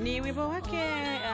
Ni wimbo wake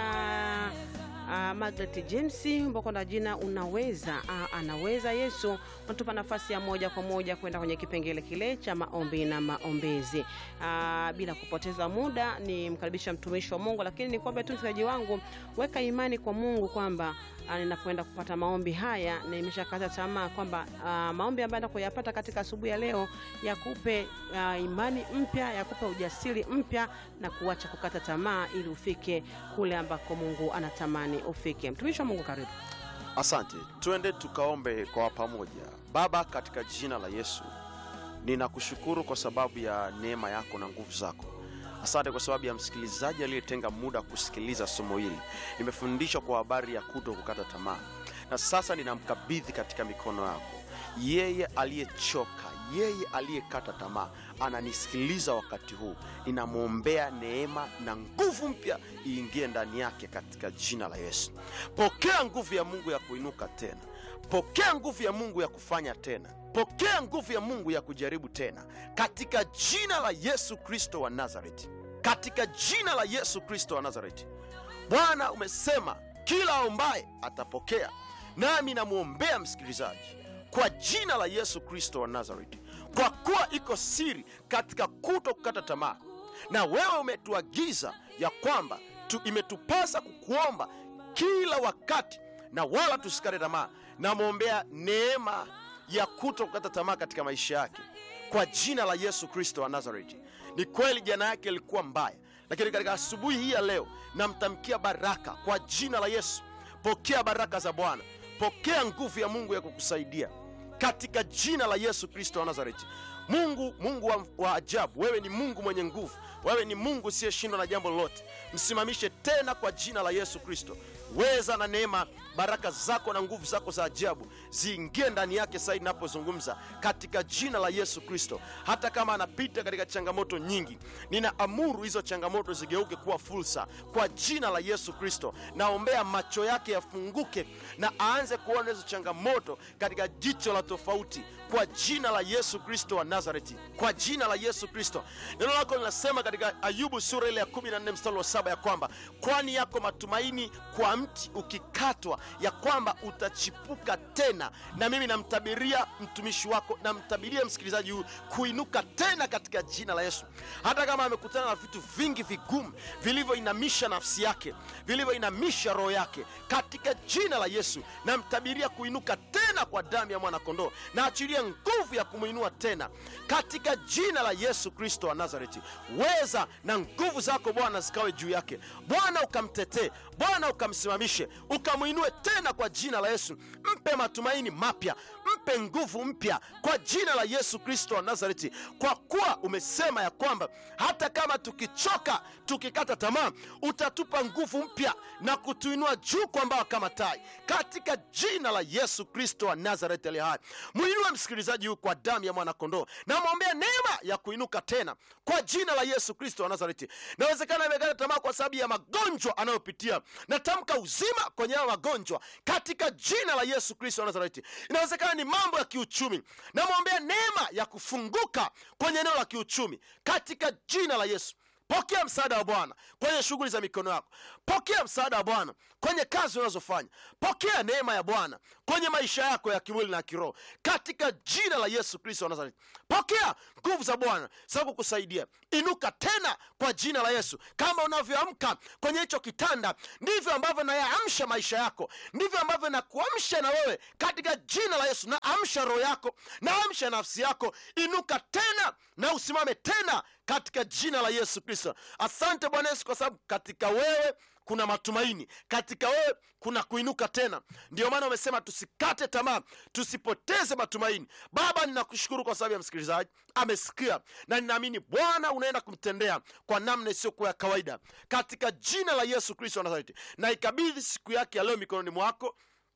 uh, uh, Margaret James ambao na jina unaweza. Uh, anaweza Yesu unatupa nafasi ya moja kwa moja kwenda kwenye kipengele kile cha maombi na maombezi. Uh, bila kupoteza muda ni mkaribisha mtumishi wa Mungu, lakini ni kwamba tu msikilizaji wangu, weka imani kwa Mungu kwamba uh, ninapoenda kupata maombi haya na imeshakata tamaa kwamba uh, maombi ambayo kuyapata katika asubuhi ya leo yakupe uh, imani mpya, yakupe ujasiri mpya na kuacha kukata tamaa ili ufike kule ambako Mungu anatamani ufike. Mtumishi wa Mungu, karibu. Asante, tuende tukaombe kwa pamoja. Baba, katika jina la Yesu ninakushukuru kwa sababu ya neema yako na nguvu zako. Asante kwa sababu ya msikilizaji aliyetenga muda kusikiliza somo hili. Nimefundishwa kwa habari ya kuto kukata tamaa, na sasa ninamkabidhi katika mikono yako yeye aliyechoka, yeye aliyekata tamaa, ananisikiliza wakati huu. Ninamwombea neema na nguvu mpya iingie ndani yake katika jina la Yesu. Pokea nguvu ya Mungu ya kuinuka tena, pokea nguvu ya Mungu ya kufanya tena, pokea nguvu ya Mungu ya kujaribu tena, katika jina la Yesu Kristo wa Nazareti, katika jina la Yesu Kristo wa Nazareti. Bwana, umesema kila aombaye atapokea, nami namwombea msikilizaji kwa jina la Yesu Kristo wa Nazareti, kwa kuwa iko siri katika kuto kukata tamaa, na wewe umetuagiza ya kwamba tu imetupasa kukuomba kila wakati na wala tusikate tamaa. Namwombea neema ya kuto kukata tamaa katika maisha yake kwa jina la Yesu Kristo wa Nazareti. Ni kweli jana yake ilikuwa mbaya, lakini katika asubuhi hii ya leo namtamkia baraka kwa jina la Yesu. Pokea baraka za Bwana, pokea nguvu ya Mungu ya kukusaidia katika jina la Yesu Kristo wa Nazareti. Mungu, Mungu wa, wa ajabu, wewe ni Mungu mwenye nguvu, wewe ni Mungu usiyeshindwa na jambo lolote. Msimamishe tena kwa jina la Yesu Kristo. Weza na neema, baraka zako na nguvu zako za ajabu ziingie ndani yake sasa ninapozungumza, katika jina la Yesu Kristo. Hata kama anapita katika changamoto nyingi, ninaamuru hizo changamoto zigeuke kuwa fursa kwa jina la Yesu Kristo. Naombea macho yake yafunguke na aanze kuona hizo changamoto katika jicho la tofauti kwa jina la Yesu Kristo wa Nazareti, kwa jina la Yesu Kristo. Neno lako linasema katika Ayubu sura ile ya 14 mstari wa saba ya kwamba kwani yako matumaini kwa mti ukikatwa, ya kwamba utachipuka tena. Na mimi namtabiria mtumishi wako, namtabiria msikilizaji huyu kuinuka tena katika jina la Yesu. Hata kama amekutana na vitu vingi vigumu vilivyoinamisha nafsi yake, vilivyoinamisha roho yake, katika jina la Yesu namtabiria kuinuka tena kwa damu ya mwanakondoo, na achilia nguvu ya kumwinua tena katika jina la Yesu Kristo wa Nazareti. Weza na nguvu zako Bwana zikawe juu yake Bwana, ukamtetee Bwana, ukamsimamishe, ukamwinue tena kwa jina la Yesu. Mpe matumaini mapya, mpe nguvu mpya kwa jina la Yesu Kristo wa Nazareti, kwa kuwa umesema ya kwamba hata kama tukichoka, tukikata tamaa, utatupa nguvu mpya na kutuinua juu kwa mbawa kama tai, katika jina la Yesu Kristo wa Nazareti aliye hai. Mwinue msikilizaji huyu kwa damu ya mwanakondoo, namwombea neema ya kuinuka tena kwa jina la Yesu Kristo wa Nazareti. Nawezekana amekata tamaa kwa sababu ya magonjwa anayopitia, natamka uzima kwenye hayo magonjwa katika jina la Yesu Kristo wa Nazareti. Inawezekana ni mambo ya kiuchumi, namwombea neema ya kufunguka kwenye eneo la kiuchumi katika jina la Yesu. Pokea msaada wa Bwana kwenye shughuli za mikono yako. Pokea msaada wa Bwana kwenye kazi unazofanya. Pokea neema ya Bwana kwenye maisha yako ya kimwili na kiroho katika jina la Yesu Kristo wa Nazareti. Pokea nguvu za Bwana za kukusaidia. Inuka tena kwa jina la Yesu. Kama unavyoamka kwenye hicho kitanda, ndivyo ambavyo nayaamsha maisha yako, ndivyo ambavyo nakuamsha na wewe katika jina la Yesu. Naamsha roho yako, naamsha nafsi yako. Inuka tena na usimame tena katika jina la Yesu Kristo. Asante Bwana Yesu, kwa sababu katika wewe kuna matumaini, katika wewe kuna kuinuka tena. Ndio maana umesema tusikate tamaa, tusipoteze matumaini. Baba, ninakushukuru kwa sababu ya msikilizaji amesikia, na ninaamini Bwana unaenda kumtendea kwa namna isiyokuwa ya kawaida, katika jina la Yesu Kristo wa Nazareti. Na ikabidhi siku yake ya leo mikononi mwako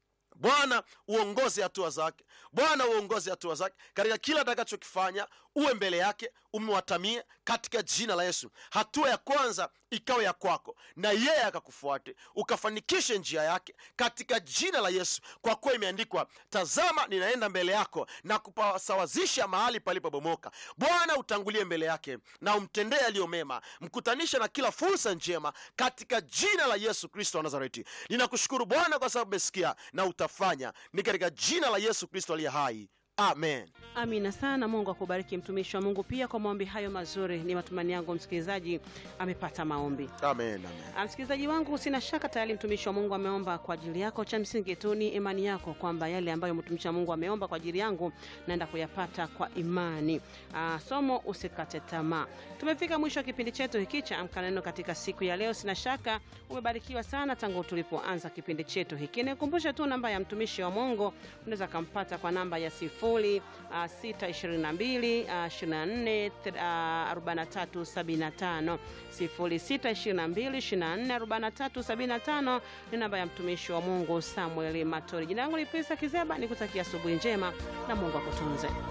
Bwana uongoze hatua zake, Bwana uongoze hatua zake katika kila atakachokifanya. Uwe mbele yake, umewatamia katika jina la yesu hatua ya kwanza ikawe ya kwako na yeye akakufuate ukafanikishe njia yake katika jina la yesu kwa kuwa imeandikwa tazama ninaenda mbele yako na kupasawazisha mahali palipobomoka bwana utangulie mbele yake na umtendee yaliyo mema mkutanisha na kila fursa njema katika jina la yesu kristo wa nazareti ninakushukuru bwana kwa sababu umesikia na utafanya ni katika jina la yesu kristo aliye hai amen Amina sana. Mungu akubariki mtumishi wa Mungu pia kwa maombi hayo mazuri. Ni matumaini yangu msikilizaji amepata maombi. amen amen Ah, Msikilizaji wangu, sina shaka tayari mtumishi wa Mungu ameomba kwa ajili yako. Cha msingi tu ni imani yako kwamba yale ambayo mtumishi wa Mungu ameomba kwa ajili yangu naenda kuyapata kwa imani. Aa, somo usikate tamaa. Tumefika mwisho wa kipindi chetu hiki cha Amka na Neno katika siku ya leo. Sina shaka umebarikiwa sana tangu tulipoanza kipindi chetu hiki. Nikumbushe tu namba ya mtumishi wa Mungu, unaweza kampata kwa namba ya sifuri ah, 622 ah, 24 ah, 43 75 0622 24 43 75 ni namba ya mtumishi wa Mungu Samuel Matori. Jina langu ni Prisa Kizeba, nikutakia asubuhi njema na Mungu akutunze.